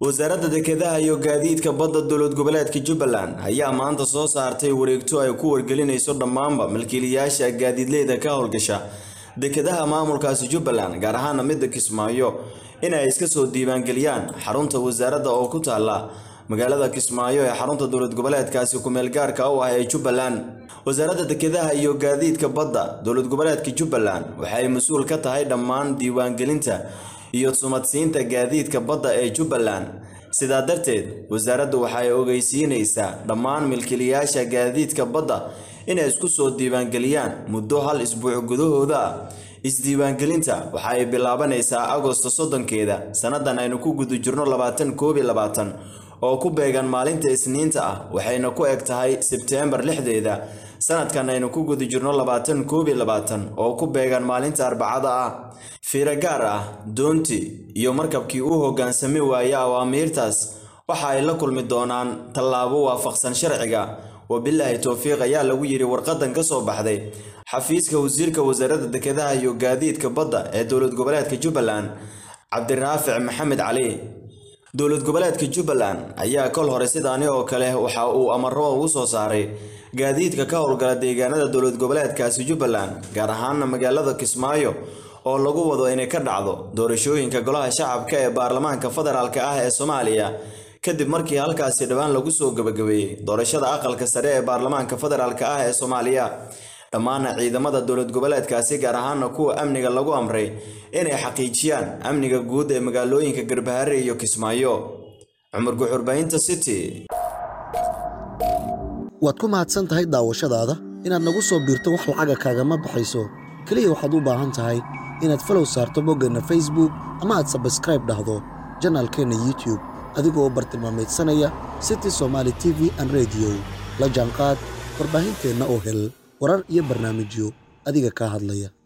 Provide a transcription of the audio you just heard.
wasaaradda dekedaha iyo gaadiidka badda dowlad goboleedka jubbaland ayaa maanta soo saartay wareegto ay ku wargelinayso dhammaanba milkiilayaasha gaadiidleyda ka howlgasha dekedaha maamulkaasi jubbaland gaar ahaana midda kismaayo in ay iska soo diiwaangeliyaan xarunta wasaaradda oo ku taala magaalada kismaayo ee xarunta dowlad goboleedkaasi ku-meel gaarka u ah ee jubbaland wasaaradda dekedaha iyo gaadiidka badda dowlad goboleedka jubbaland waxa ay mas-uul ka tahay dhammaan diiwaangelinta iyo sumadsiinta gaadiidka badda ee jubbaland sidaa darteed wasaaraddu waxa ay ogeysiinaysaa dhammaan milkiilayaasha gaadiidka badda inay isku soo diiwaangeliyaan muddo hal isbuuc gudahooda ah isdiiwaangelinta waxa ay bilaabanaysaa agosto soddonkeeda sannadan aynu ku guda jirno labaatan koob iyo labaatan oo ku beegan maalinta isniinta ah waxayna ku eg tahay sebteembar lixdeeda sanadkan aynu ku guda jirno labaatan koob iyo labaatan oo ku beegan maalinta arbacada ah fiiro gaar ah doonti iyo markabkii u hoggaansami waaya awaamiirtaas waxa ay la kulmi doonaan tallaabo waafaqsan sharciga wabilaahi towfiiq ayaa lagu yidhi warqadan ka soo baxday xafiiska wasiirka wasaaradda dekedaha iyo gaadiidka badda ee dowlad goboleedka jubbaland cabdiraafic maxamed cali dowlad goboleedka jubbaland ayaa kol hore sidaani oo kale waxa uu amaro ugu soo saaray gaadiidka ka howlgala deegaanada dowlad goboleedkaasi jubbaland gaar ahaana magaalada kismaayo oo lagu wado inay ka dhacdo doorashooyinka golaha shacabka ee baarlamaanka federaalk ah ee soomaaliya kadib markii halkaasi dhowaan lagu soo gabagabeeyey doorashada aqalka sare ee baarlamaanka federaalk ah ee soomaaliya dhammaana ciidamada dowlad goboleedkaasi gaar ahaana kuwa amniga lagu amray inay xaqiijiyaan amniga guud ee magaalooyinka garbahare iyo kismaayo cumar guxurbaynta city waad ku mahadsan tahay daawashadaada inaad nagu soo biirto wax lacaga kaagama baxayso keliya waxaad u baahan tahay inaad falow saarto boggeenna facebook ama aad sabskraib dhahdo janaalkeenna youtube adigoo bartilmaameedsanaya city somaali t v an rediyo la jaanqaad warbaahinteenna oo hel warar iyo barnaamijyo adiga kaa hadlaya